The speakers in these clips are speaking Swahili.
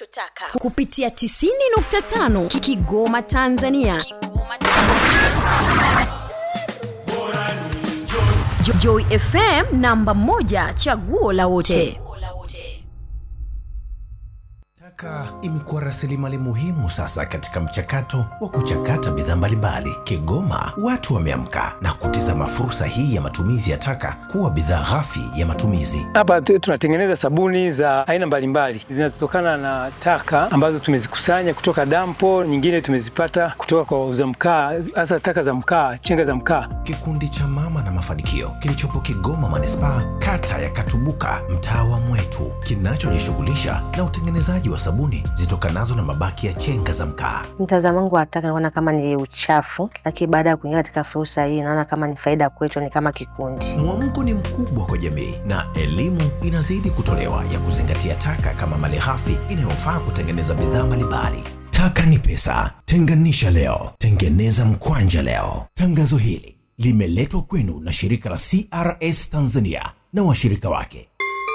unachotaka kupitia 90.5 Ki- kigoma tanzania kigoma Jo- joy fm namba 1 chaguo la wote Taka imekuwa rasilimali muhimu sasa katika mchakato wa kuchakata bidhaa mbalimbali. Kigoma watu wameamka na kutizama fursa hii ya matumizi ya taka kuwa bidhaa ghafi ya matumizi. Hapa tu- tunatengeneza sabuni za aina mbalimbali zinazotokana na taka ambazo tumezikusanya kutoka dampo, nyingine tumezipata kutoka kwa wauza mkaa, hasa taka za mkaa, chenga za mkaa. Kikundi cha Mama na Mafanikio kilichopo Kigoma manispaa, kata ya Katubuka, mtaa wa Mwetu, kinachojishughulisha na utengenezaji wa sabuni zitokanazo na mabaki ya chenga za mkaa. Mtazamo wangu wa taka naona kama ni uchafu, lakini baada ya kuingia katika fursa hii naona kama ni faida kwetu, ni kama kikundi. Mwamko ni mkubwa kwa jamii na elimu inazidi kutolewa ya kuzingatia taka kama malighafi inayofaa kutengeneza bidhaa mbalimbali. Taka ni pesa, tenganisha leo, tengeneza mkwanja leo. Tangazo hili limeletwa kwenu na shirika la CRS Tanzania na washirika wake.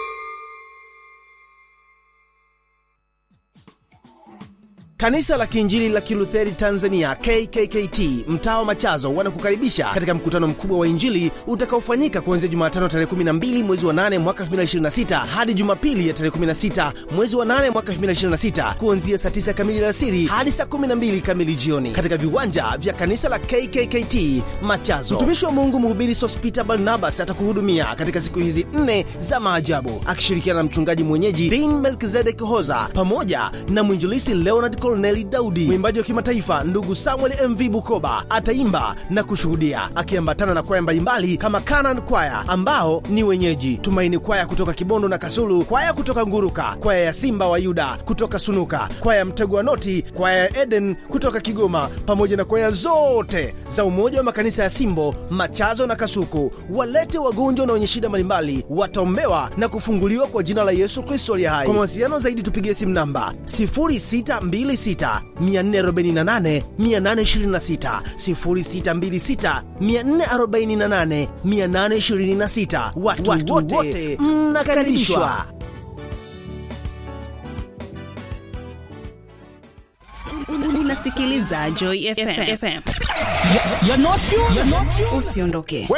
Kanisa la Kiinjili la Kilutheri Tanzania KKKT mtaa wa Machazo wanakukaribisha katika mkutano mkubwa wa Injili utakaofanyika kuanzia Jumatano tarehe 12 mwezi wa 8 mwaka 2026 hadi Jumapili ya tarehe 16 mwezi wa 8 mwaka 2026 kuanzia saa 9 kamili alasiri hadi saa 12 kamili jioni katika viwanja vya kanisa la KKKT Machazo. Mtumishi wa Mungu mhubiri Sospeter Barnabas atakuhudumia katika siku hizi nne za maajabu akishirikiana na mchungaji mwenyeji Dean Melkizedek Hoza pamoja na mwinjilisi Leonard Corneli Daudi. Mwimbaji wa kimataifa ndugu Samuel MV Bukoba ataimba na kushuhudia akiambatana na kwaya mbalimbali kama Canaan Kwaya ambao ni wenyeji, Tumaini Kwaya kutoka Kibondo na Kasulu, kwaya kutoka Nguruka, kwaya ya Simba wa Yuda kutoka Sunuka, kwaya ya Mtego wa Noti, kwaya ya Eden kutoka Kigoma, pamoja na kwaya zote za Umoja wa Makanisa ya Simbo, Machazo na Kasuku. Walete wagonjwa na wenye shida mbalimbali, wataombewa na kufunguliwa kwa jina la Yesu Kristo aliye hai. Kwa mawasiliano zaidi tupigie simu namba 0626 448 826 0626 448 826. Watu, watu wote mnakaribishwa. unasikiliza Joy FM. FM. Usiondoke.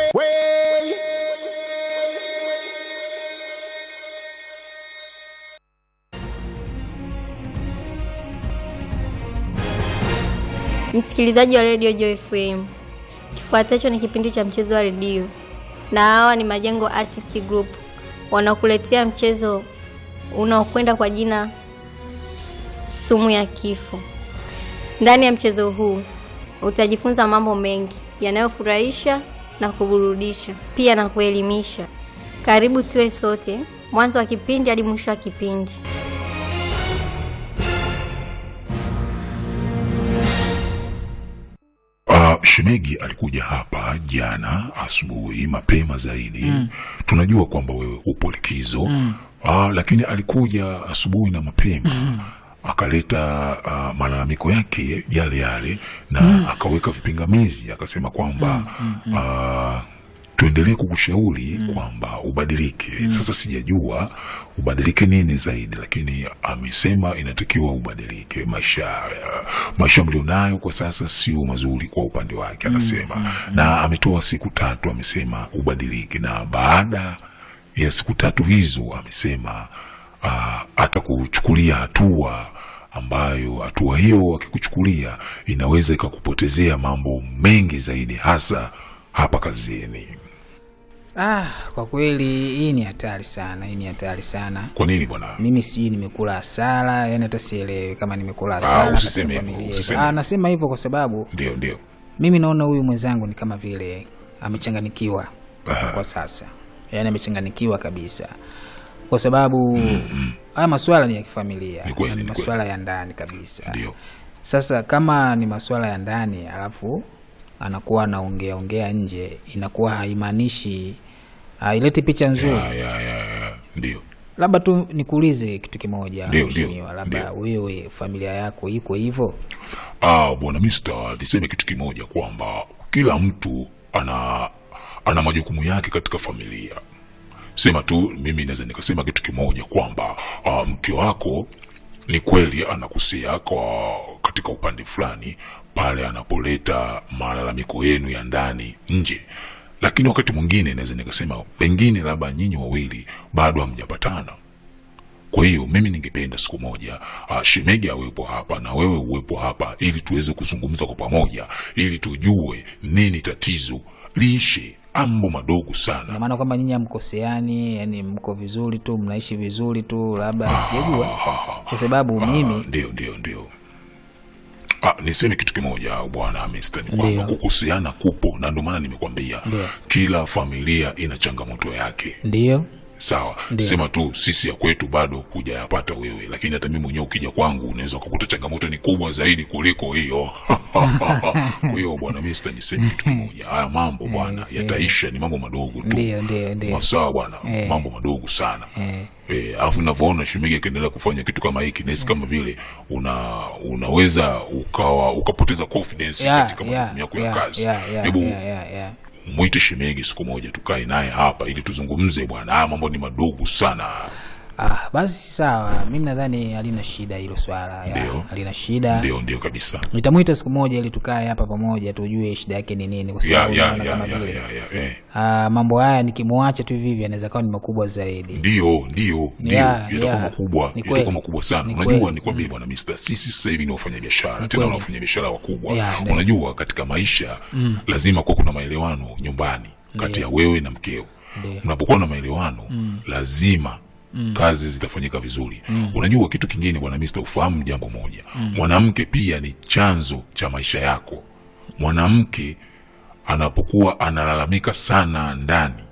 Msikilizaji wa redio Joy FM, kifuatacho ni kipindi cha mchezo wa redio, na hawa ni Majengo Artist Group wanakuletea mchezo unaokwenda kwa jina sumu ya kifo. Ndani ya mchezo huu utajifunza mambo mengi yanayofurahisha na kuburudisha, pia na kuelimisha. Karibu tuwe sote mwanzo wa kipindi hadi mwisho wa kipindi. Uh, Shemegi alikuja hapa jana asubuhi mapema zaidi mm. Tunajua kwamba wewe upo likizo mm. uh, lakini alikuja asubuhi na mapema mm. akaleta uh, malalamiko yake yale yale na mm. akaweka vipingamizi akasema kwamba mm. mm. uh, tuendelee kukushauri mm. kwamba ubadilike mm. Sasa sijajua ubadilike nini zaidi, lakini amesema inatakiwa ubadilike. Maisha uh, maisha mlionayo kwa sasa sio mazuri kwa upande wake, anasema mm. mm. na ametoa siku tatu, amesema ubadilike, na baada ya siku tatu hizo amesema uh, atakuchukulia hatua ambayo hatua hiyo akikuchukulia inaweza ikakupotezea mambo mengi zaidi, hasa hapa kazini. Ah, kwa kweli hii ni hatari sana, hii ni hatari sana. Kwa nini bwana? Mimi sijui nimekula hasara, yani hata sielewi kama nimekula Ah, hasara. usiseme katika hivyo, familia yetu. usiseme Ah, hivyo. nasema hivyo kwa sababu Ndio, ndio. mimi naona huyu mwenzangu ni kama vile amechanganikiwa kwa sasa, yaani amechanganikiwa kabisa, kwa sababu haya masuala ni ya kifamilia Ni kweli, na ni ni kweli. masuala ya ndani kabisa. Ndio. Sasa kama ni masuala ya ndani alafu anakuwa anaongea ongea nje, inakuwa haimaanishi haileti picha nzuri. Ya, ya, ya, ya. Ndio. Labda tu nikuulize kitu kimoja Ndio, mheshimiwa, ndio, labda wewe familia yako iko hivyo? Ah, bwana Mister, niseme kitu kimoja kwamba kila mtu ana ana majukumu yake katika familia. Sema tu mimi naweza nikasema kitu kimoja kwamba ah, mke wako ni kweli anakosea kwa katika upande fulani pale anapoleta malalamiko yenu ya ndani nje, lakini wakati mwingine naweza nikasema pengine labda nyinyi wawili bado hamjapatana. Kwa hiyo mimi ningependa siku moja uh, Shemegi awepo hapa na wewe uwepo hapa, ili tuweze kuzungumza kwa pamoja, ili tujue nini tatizo, liishe mambo madogo sana. Ina maana kwamba nyinyi hamkoseani, yani mko vizuri tu, mnaishi vizuri tu, labda sijajua, kwa sababu mimi Ndio, ndio, ndio. Ah, niseme kitu kimoja bwana Mr. ni kwamba Ndio. kukoseana kupo, na ndio maana nimekwambia Ndio. kila familia ina changamoto yake. ndio Sawa, Ndio. sema tu sisi ya kwetu bado hujayapata wewe, lakini hata mimi mwenyewe ukija kwangu unaweza ukakuta changamoto ni kubwa zaidi kuliko hiyo. Kwa hiyo bwana Mr. niseme kitu kimoja, haya mambo bwana si. yataisha, ni mambo madogo tu. ndio ndio ndio Masawa bwana, Eh. mambo madogo sana. Eh. Eh, alafu unavyoona Shemegi akiendelea kufanya kitu kama hiki nahisi kama vile una unaweza ukawa ukapoteza confidence Yeah, katika yeah, majukumu yako ya yeah, kazi. yeah, yeah, Hebu yeah, yeah, yeah. mwite Shemegi siku moja tukae naye hapa ili tuzungumze bwana. Haya mambo ni madogo sana. Ah, basi sawa, mimi nadhani halina shida hilo swala, ya, Ndio. halina shida. Ndio, ndio kabisa. Nitamwita siku moja ili tukae hapa pamoja tujue shida yake ni nini, kwa Ya, sababu ya, naona ya, kama ya, vile ya, ya, eh. ah, mambo haya nikimwacha tu hivi hivi anaweza kawa ni makubwa zaidi. Ndio, ndio, ndio, Yeah, yatakuwa yeah. makubwa, Ni yatakuwa kweli. makubwa sana. Ni Unajua, kweli. nikwambie bwana Mister, sisi sasa hivi ni wafanyabiashara, Ni tena kweli. wafanyabiashara wakubwa. Yeah, ndio. Unajua, katika maisha lazima kuwa kuna maelewano nyumbani kati ya wewe na mkeo. Ndio. Unapokuwa na maelewano lazima kazi zitafanyika vizuri. Unajua kitu kingine bwana Mister, ufahamu jambo moja, mwanamke pia ni chanzo cha maisha yako. Mwanamke anapokuwa analalamika sana ndani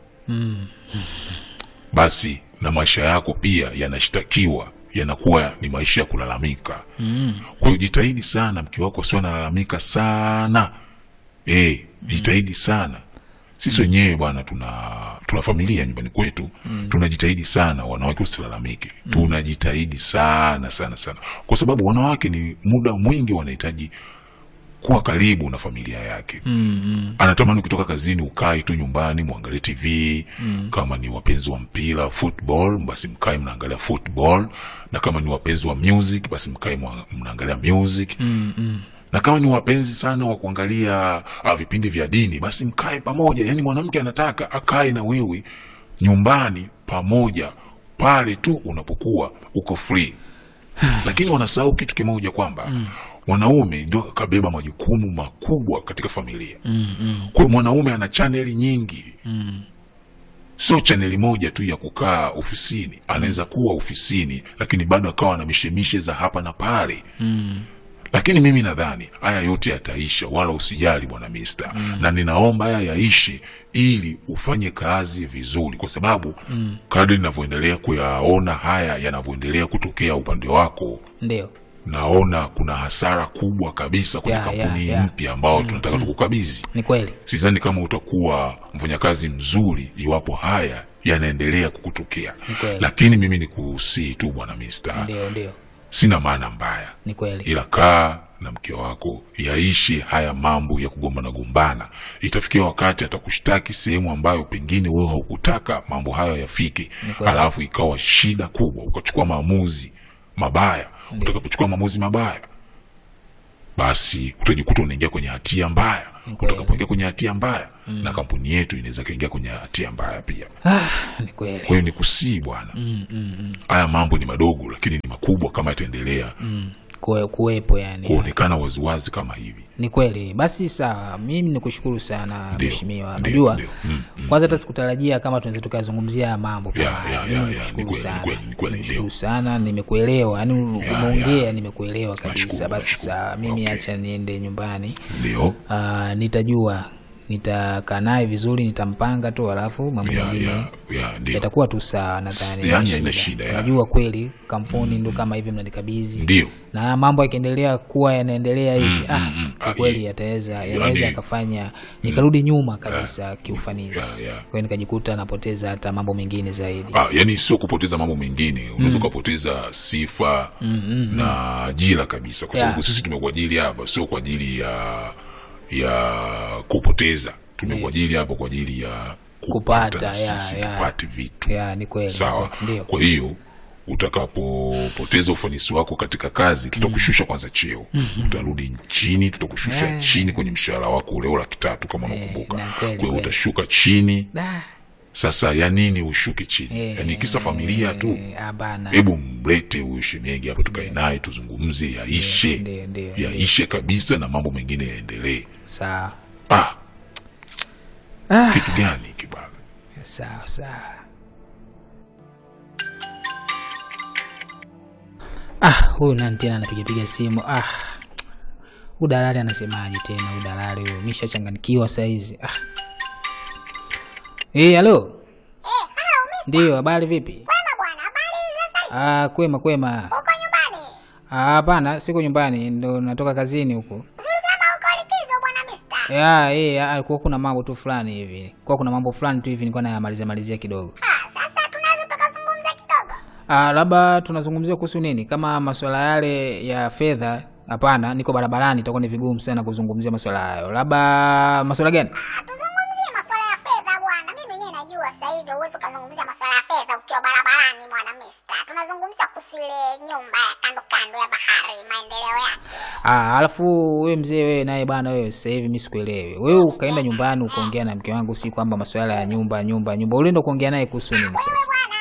basi na maisha yako pia yanashtakiwa yanakuwa ni maisha ya kulalamika mm. kwa hiyo jitahidi sana mke wako sio analalamika sana e, jitahidi sana sisi wenyewe bwana tuna tuna familia nyumbani kwetu mm. tunajitahidi sana wanawake usilalamike mm. tunajitahidi sana sana sana kwa sababu wanawake ni muda mwingi wanahitaji kuwa karibu na familia yake mm, mm. anatamani ukitoka kazini ukae tu nyumbani mwangalie tv mm. kama ni wapenzi wa mpira football basi mkae mnaangalia football na kama ni wapenzi wa music basi mkae mwa- mnaangalia music mm, mm. na kama ni wapenzi sana wa kuangalia ah, vipindi vya dini basi mkae pamoja yaani mwanamke anataka akae na wewe nyumbani pamoja pale tu unapokuwa uko free lakini wanasahau kitu kimoja kwamba mm. mwanaume ndio akabeba majukumu makubwa katika familia mm, mm. kwa hiyo mwanaume ana chaneli nyingi mm. sio chaneli moja tu ya kukaa ofisini anaweza kuwa ofisini lakini bado akawa na mishemishe za hapa na pale mm. lakini mimi nadhani haya yote yataisha wala usijali bwana mista mm. na ninaomba haya yaishe ili ufanye kazi vizuri kwa sababu mm. kadri ninavyoendelea kuyaona haya yanavyoendelea kutokea upande wako Ndio. naona kuna hasara kubwa kabisa kwenye Ya, ya, kampuni ya. mpya ambao tunataka tukukabidhi Ni kweli. sidhani kama utakuwa mfanyakazi mzuri iwapo haya yanaendelea kukutokea Ni kweli. lakini mimi nikuhusii tu bwana mista Ndio, ndio. sina maana mbaya Ni kweli. ila kaa na mke wako yaishi haya mambo ya kugombana gombana itafikia wakati atakushtaki sehemu ambayo pengine wewe haukutaka mambo hayo yafike kweli. alafu ikawa shida kubwa ukachukua maamuzi mabaya utakapochukua maamuzi mabaya basi utajikuta unaingia kwenye hatia mbaya kweli. utakapoingia kwenye hatia mbaya na kampuni yetu inaweza kaingia kwenye hatia mbaya pia Ah, ni kweli. kwa hiyo ni kusii bwana haya mambo ni madogo lakini ni makubwa kama yataendelea Kuwe, kuwepo yani. kuonekana waziwazi kama hivi Ni kweli. Basi sawa, mimi nikushukuru sana Ndio, mheshimiwa. ndio, Najua ndio. Mm, mm, kwanza hata sikutarajia kama tunaweza tukazungumzia haya mambo kama Ya, haya. ya, Mimi ya, ya, nikushukuru ni kweli, sana. ni kweli, ni kweli, Nikushukuru ndio. sana, nimekuelewa. Yaani Ya, umeongea ya. nimekuelewa kabisa. Nashukuru, Basi nashukuru. sawa, mimi Okay. acha niende nyumbani. ndio Ah, nitajua nitakaa naye vizuri, nitampanga tu, alafu mambo ya, mengine ya, ya, ndio yatakuwa tu sawa. Nadhani Yani haina haina shida. shida, ya. Najua kweli kampuni ndo kama hivi mnanikabidhi ndio na haya mambo yakiendelea kuwa yanaendelea hivi Mm, ah, mm, mm. kwa Ah, kweli ye- yataweza yani- yanaweza yakafanya nikarudi nyuma kabisa kiufanisi ya, ya. kwa hiyo nikajikuta napoteza hata mambo mengine zaidi ah, yani sio kupoteza mambo mengine unaweza ukapoteza sifa na ajira kabisa kwa sababu Ya. sisi tumekuajili hapa sio kwa ajili ya ya kupoteza tumekuajili hapa kwa ajili ya Kupata, na ya, sisi ya. tupate vitu ya ni kweli sawa ndio kwa hiyo utakapopoteza ufanisi wako katika kazi tutakushusha kwanza cheo utarudi chini tutakushusha Eh. chini kwenye mshahara wako ule wa laki tatu kama unakumbuka na kweli, kwa hiyo kweli. utashuka chini Da. sasa ya nini ushuke chini Eh, yaani kisa familia tu eh, hapana. hebu mlete huyu shemegi hapa tukae naye tuzungumze yaishe Ndio, ndio, yaishe kabisa na mambo mengine yaendelee Sawa. ah, Ah. kitu gani kibaga Sawa sawa. Ah, huyu nani tena anapigapiga simu? Ah. Huyu dalali anasemaje tena huyu dalali huyu? Mishachanganikiwa saizi. Ah. Eh, halo. Ndio, habari vipi? Ah, kwema kwema. Uko nyumbani? Ah, hapana, siko nyumbani, ndo natoka kazini huko. Ulisema uko likizo bwana mister. Ya, eh, ah, kwa kuna mambo tu fulani hivi. Kwa kuna mambo fulani tu hivi nilikuwa nayamalizia malizia kidogo. Ah, sasa tunaweza tukazungumza kidogo. Ah, labda tunazungumzia kuhusu nini? Kama masuala yale ya fedha, hapana, niko barabarani, itakuwa ni vigumu sana kuzungumzia masuala hayo. Labda masuala gani? Ah, tuzungumzie masuala ya fedha bwana. Mimi mwenyewe najua sasa hivi huwezi ukazungumzia masuala ya fedha ukiwa barabarani bwana mister. Tunazungumzia kuhusu ile nyumba ya kando kando ya bahari, maendeleo yake. Ah, alafu wewe mzee wewe naye bana wewe sasa hivi mimi sikuelewi. Wewe ukaenda nyumbani ukaongea na mke wangu si kwamba masuala ya nyumba nyumba nyumba. Ulienda kuongea naye kuhusu nini sasa?